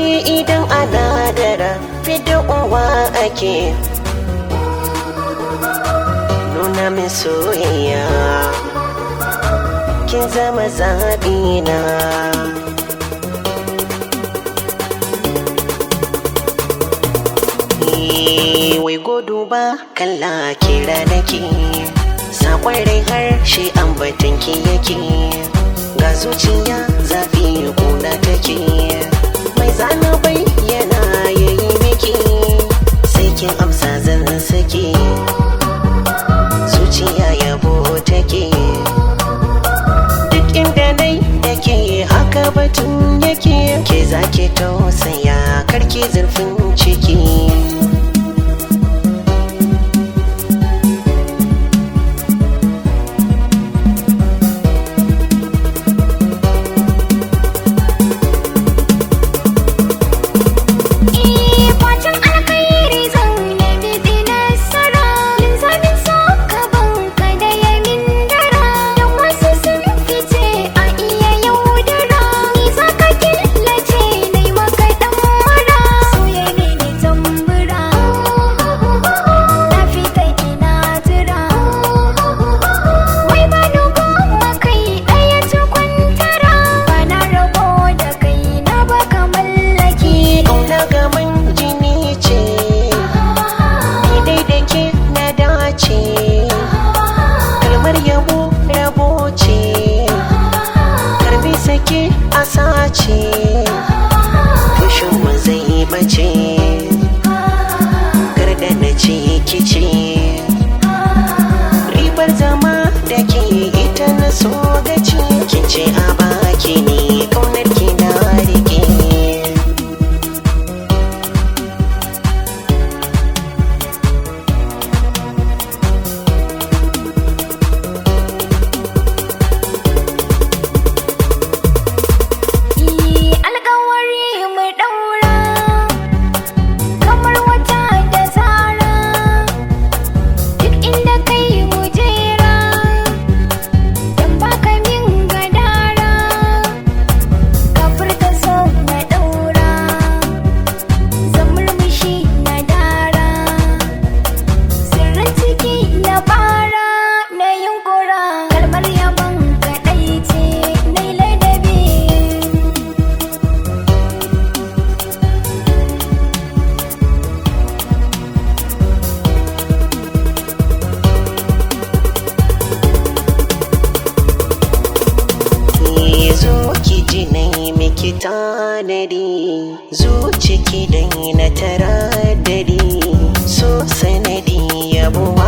idan ana dara fidda uwa ake nuna min soyayya kin zama zaɓina wai godo ba kalla kira nake sakon rai harshe ambatin ki yake ga zuciya zafi kuna take mai zana bayyana yayi miki sai kin amsa zan sake zuciya yabo take duk inda nai yake haka batun yake ke zaki tausaya karki zurfin ciki Fatan alkhairi zan nemi bi nasara Linzamin so ka banka da yamin dara Don wasu sun fice a iya yaudara Ni za ka killace na yi maka dan mara Soya mini tambura Na fita ina jira Wai ba nugo makai ɗaya ta kwantara Ba na rabo da kai na baka mallaki Ƙauna gaban jini ce, ni dai da ke na dace. Kalmar yabo rabo ce, karbi sake a sace. Fushin mu zai bace, garda na ce kice. Ribar zama da ke ita na so gaci, kin ce a baki ne ƙaunar ki na rike. Yi alkawari mu ɗaura kamar wata da zara duk inda kai mu jera don baka min gadara ka furta so na ɗaura zan murmushi na dara sirrin ciki na fara na yunkura kalmar yabon kaɗai ce na ladabi zo ki ji nai miki tanadi zuci ki dai na taradadi so sanadi yabo